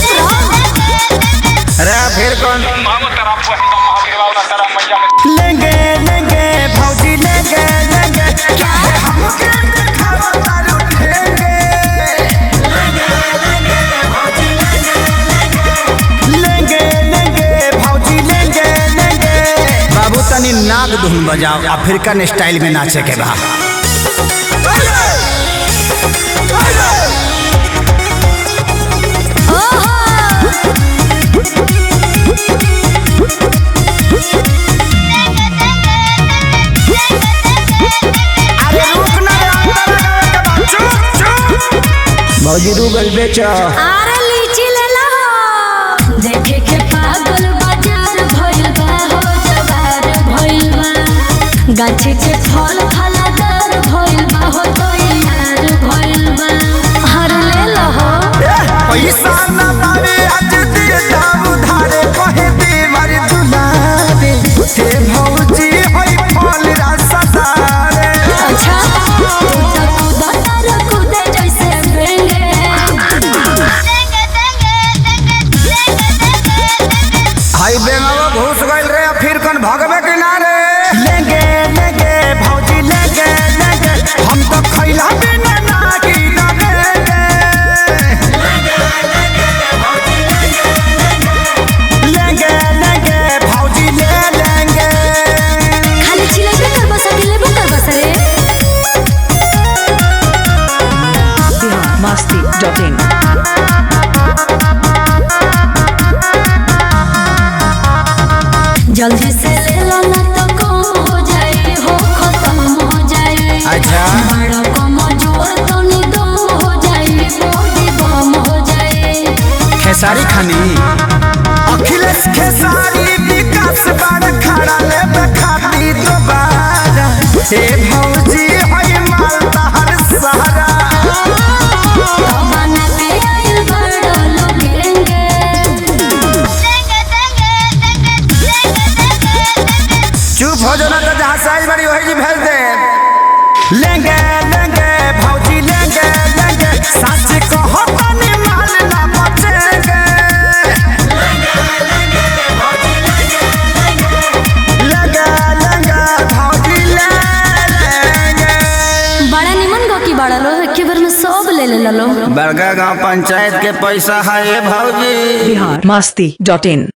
अरे फिर कौन लेंगे लेंगे भौजी लेंगे लेंगे क्या है हमके दिखावा तारू ठेंगे लेंगे लेंगे भौजी लेंगे लेंगे बाबू तनी नाग धुन बजाओ अफ्रीकन स्टाइल में नाचे के बा अरे रुक ना रे अंदर लगावे के बा चुप चुप भौजी रूगल बेचो आरे लीची ले ला देखे के पागल बाजार भइल बा हो जवार भइल बा गाछी के फल फलादार भइल बा हो तो यार भइल बा हर ले ला हो पैसा ना पावे आज दिए दाम उधारे कहे देवर दुलारे हे भौजी होई फल रसदारे अच्छा तू तो कूदा तारा कूदे जैसे बेंगे हाई बेंगावा घुस गइल रे फिर कौन भगवे किनारे लेंगे लेंगे भौजी लेंगे लेंगे हम तो खैला बिना नागी लगेंगे लेंगे लेंगे भौजी ले लेंगे खाली चिलेबे कर बसा दिलेबो कर बसा रे biharmasti.in जल्दी से ले लो ना तो कम हो जाए हो खत्म हो जाए अच्छा बड़ा कम जोर तो निदम हो जाए बॉडी बम हो जाए खेसारी खानी अखिलेश खेसारी विकास बार खड़ा ले बखाती दोबारा हे भौजी होई मालदा हर सहारा तो बना के आइल बड़ा लोगेंगे चुप हो जाना तो जहाँ साइज बड़ी वही जी भेज दे लेंगे लेंगे भौजी लेंगे लेंगे सच कहो तनी माल ना बचेंगे लेंगे लेंगे भौजी ले लेंगे बड़ा निमन गो की बड़ा लो एक बार में सब ले ले लो बड़का गांव पंचायत के पैसा है ये भौजी biharmasti.in